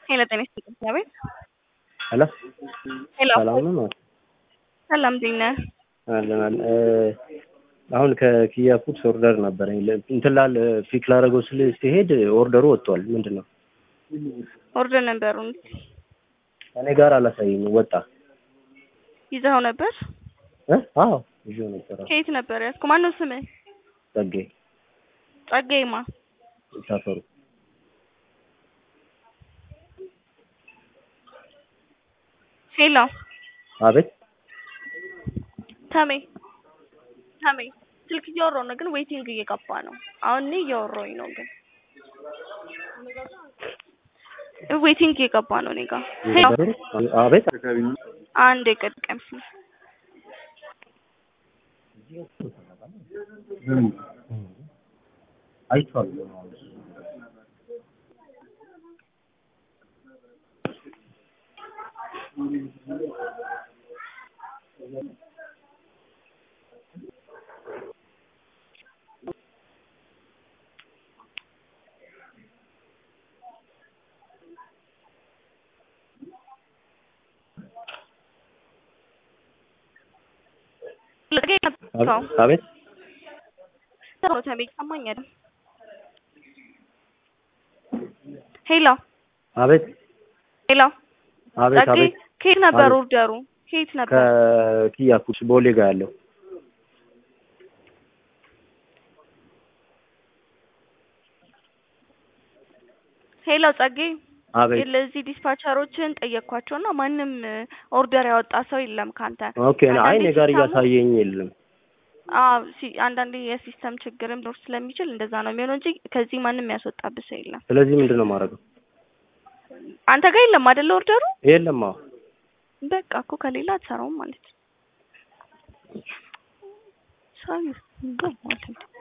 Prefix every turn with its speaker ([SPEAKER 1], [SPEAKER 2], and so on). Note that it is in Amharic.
[SPEAKER 1] ሄሎ ጤና ይስጥልኝ አቤት
[SPEAKER 2] ሄሎ
[SPEAKER 1] ሄሎ
[SPEAKER 2] ሰላም ነው ማለት
[SPEAKER 1] ሰላም እንዴት ነህ?
[SPEAKER 2] አለን አለን እ አሁን ከኪያ ፉድስ ኦርደር ነበረኝ ለ- እንትን ላል ፒክ ላደርገው ስል ሲሄድ ኦርደሩ ወጥቷል። ምንድን ነው
[SPEAKER 1] ኦርደር ነበሩን
[SPEAKER 2] እኔ ጋር አላሳየኝም። ወጣ
[SPEAKER 1] ይዘኸው ነበር?
[SPEAKER 2] እ አዎ ይዤው ነበር። አዎ
[SPEAKER 1] ከየት ነበር ያዝከው? ማነው ስምህ?
[SPEAKER 2] ጸጌ
[SPEAKER 1] ጸጋዬማ
[SPEAKER 2] ሳፈሩ
[SPEAKER 1] ሄሎ
[SPEAKER 2] አቤት
[SPEAKER 1] ተሜ ተሜ ስልክ እያወራሁ ነው፣ ግን ዌይቲንግ እየገባ ነው። አሁን እኔ እያወራሁኝ ነው፣ ግን ዌይቲንግ እየገባ ነው እኔ ጋር። ሄሎ
[SPEAKER 2] አቤት
[SPEAKER 1] አንድ የቀጥቀም
[SPEAKER 2] አይቼዋለሁ። አቤት
[SPEAKER 1] ተሜ ይሰማኛል። ሄሎ
[SPEAKER 2] አቤት
[SPEAKER 1] ሄሎ
[SPEAKER 2] አቤት
[SPEAKER 1] ጸጋዬ
[SPEAKER 2] አቤት
[SPEAKER 1] ከየት ነበር
[SPEAKER 2] አቤት።
[SPEAKER 1] ኦርደሩ? ከየት ነበር?
[SPEAKER 2] ከኪያ ፉድስ ቦሌ ጋር ያለው
[SPEAKER 1] ሄሎ ጸጋዬ
[SPEAKER 2] አቤት
[SPEAKER 1] ለዚህ ዲስፓቸሮችን ጠየቅኳቸውና ማንም ኦርደር ያወጣ ሰው የለም ካንተ።
[SPEAKER 2] ኦኬ አይ እኔ ጋር
[SPEAKER 1] አንዳንዴ
[SPEAKER 2] እያሳየኝ የለም።
[SPEAKER 1] አዎ ሲ- አንዳንዴ የሲስተም ችግርም ሊኖር ስለሚችል እንደዛ ነው የሚሆነው እንጂ ከዚህ ማንም ያስወጣብህ ሰው የለም።
[SPEAKER 2] ስለዚህ ምንድን ነው የማደርገው?
[SPEAKER 1] አንተ ጋር የለም አይደለ ኦርደሩ?
[SPEAKER 2] የለም አዎ
[SPEAKER 1] በቃ እኮ ከሌላ አትሰራውም ማለት ነው። ሰው ይስ- እንደው ማለት ነው።